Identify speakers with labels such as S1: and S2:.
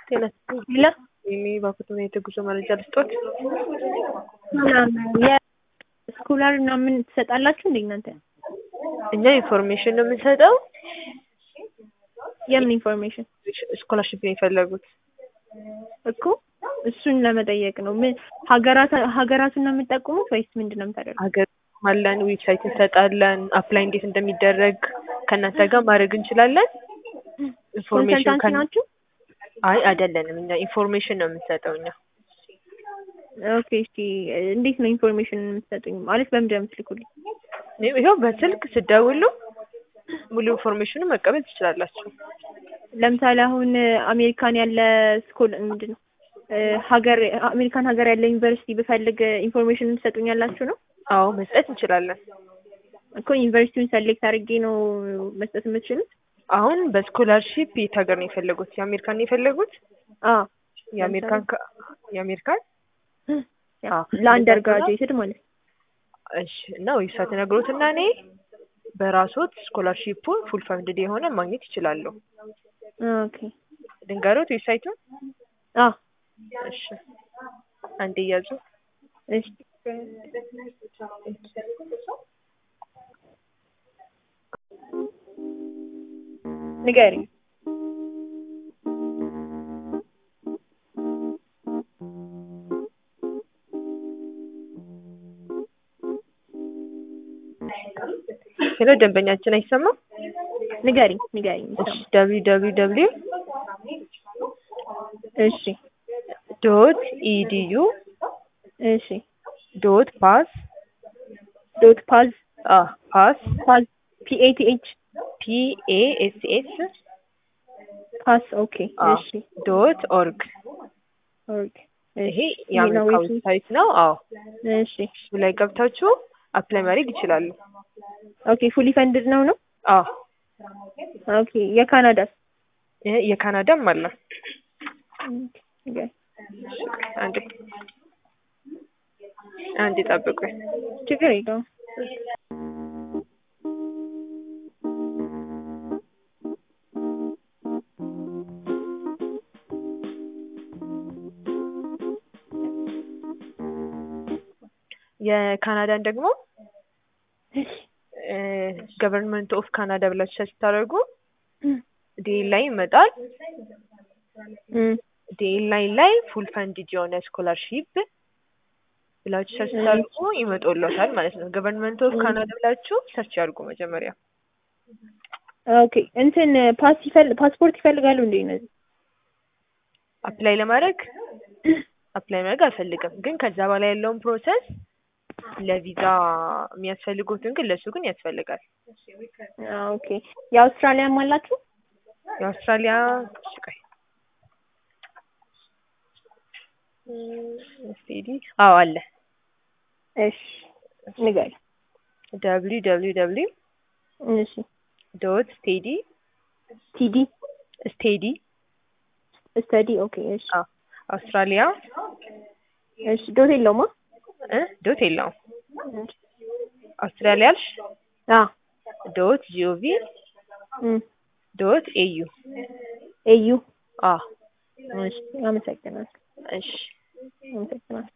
S1: ጤና
S2: ሄሎ
S1: የሚባክቱን የጉዞ መረጃ ልስጦት?
S2: የስኮላር ምናምን ትሰጣላችሁ እንደ እናንተ?
S1: እኛ ኢንፎርሜሽን ነው የምንሰጠው።
S2: የምን ኢንፎርሜሽን
S1: ስኮላርሽፕ ነው የፈለጉት?
S2: እኮ እሱን ለመጠየቅ ነው። ምን ሀገራት ሀገራቱን ነው የምጠቁሙት ወይስ ምንድን ነው የምታደርጉት?
S1: ሀገር አለን፣ ዌብሳይት እንሰጣለን። አፕላይ እንዴት እንደሚደረግ ከእናንተ ጋር ማድረግ እንችላለን። ኢንፎርሜሽን
S2: ኮንሰልታንሲ ናችሁ?
S1: አይ አይደለንም። እኛ ኢንፎርሜሽን ነው የምንሰጠው እኛ
S2: ኦኬ እሺ። እንዴት ነው ኢንፎርሜሽን የምትሰጡኝ? ማለት በምንድን ነው የምትልኩልኝ?
S1: ይኸው በስልክ ስደውሉ ሙሉ ኢንፎርሜሽኑን መቀበል ትችላላችሁ።
S2: ለምሳሌ አሁን አሜሪካን ያለ ስኮል ምንድን ነው ሀገር አሜሪካን ሀገር ያለ ዩኒቨርሲቲ ብፈልግ ኢንፎርሜሽን ትሰጡኛላችሁ ነው?
S1: አዎ መስጠት እንችላለን።
S2: እኮ ዩኒቨርሲቲውን ሰሌክት አድርጌ ነው መስጠት የምትችሉት?
S1: አሁን በስኮላርሺፕ የት ሀገር ነው የፈለጉት? የአሜሪካን ነው የፈለጉት?
S2: አዎ
S1: የአሜሪካን ከ- የአሜሪካን አዎ።
S2: ለአንደር ግራጁዌትድ ማለት ነው።
S1: እሺ እና ዌብሳይት ነግሮትና እኔ በራሶት ስኮላርሺፑን ፉል ፈንድድ የሆነ ማግኘት ይችላሉ።
S2: ኦኬ
S1: ድንገሮት ዌብሳይቱን
S2: አዎ
S1: እሺ አንዴ እያዙ
S2: እሺ ንገሪኝ።
S1: ሄሎ ደንበኛችን አይሰማም?
S2: ንገሪኝ ንገሪኝ።
S1: እሺ ደብሊው ደብሊው ደብሊው
S2: እሺ
S1: ዶት ኢዲዩ
S2: እሺ
S1: ዶት ፓስ
S2: ዶት ፓዝ
S1: አ ፓስ
S2: ፓዝ ፒ ኤ ቲ ኤች
S1: ፒ ኤ ኤስ ኤስ
S2: ፓስ ኦኬ
S1: አ
S2: እሺ
S1: ዶት ኦርግ
S2: ኦኬ
S1: ይሄ የአሜሪካ ዌብሳይት ነው። አዎ
S2: እሺ
S1: እሱ ላይ ገብታችሁ አፕላይ ማድረግ ይችላሉ።
S2: ኦኬ ፉሊ ፈንድድ ነው ነው
S1: አዎ
S2: ኦኬ የካናዳስ
S1: ይሄ የካናዳም አለ።
S2: ኦኬ
S1: አንዴ አንዴ ጠብቁኝ።
S2: ችግር የለውም።
S1: የካናዳን ደግሞ ገቨርንመንት ኦፍ ካናዳ ብላችሁ ሰርች ስታደርጉ ዴል ላይ ይመጣል።
S2: እም
S1: ዴል ላይ ላይ ፉል ፈንድድ የሆነ ስኮላርሺፕ ብላችሁ ሰርች ስታደርጉ ይመጣልዎታል ማለት ነው። ገቨርንመንት ኦፍ ካናዳ ብላችሁ ሰርች ያድርጉ መጀመሪያ።
S2: ኦኬ እንትን ፓስ ይፈል ፓስፖርት ይፈልጋሉ እንዴ እነዚህ?
S1: አፕላይ ለማድረግ አፕላይ ማድረግ አልፈልግም፣ ግን ከዛ በላይ ያለውን ፕሮሰስ ለቪዛ የሚያስፈልጉትን ግን ለሱ ግን ያስፈልጋል።
S2: አዎ ኦኬ የአውስትራሊያም አላችሁ?
S1: የአውስትራሊያ እሺ ቆይ ስቴዲ አዎ አለ።
S2: እሺ ንገሪ።
S1: ደብሊው ደብሊው ደብሊው
S2: እሺ
S1: ዶት ስቴዲ
S2: ቲዲ
S1: ስቴዲ
S2: ስተዲ ኦኬ እሺ
S1: አዎ አውስትራሊያ
S2: እሺ ዶት የለውማ?
S1: እ ዶት የለውም አውስትራሊያ አልሽ
S2: አ
S1: ዶት ጂኦቪ
S2: እም
S1: ዶት ኤዩ
S2: ኤዩ
S1: አዎ
S2: እሺ አመሰግናለሁ።
S1: እሺ
S2: አመሰግናለሁ።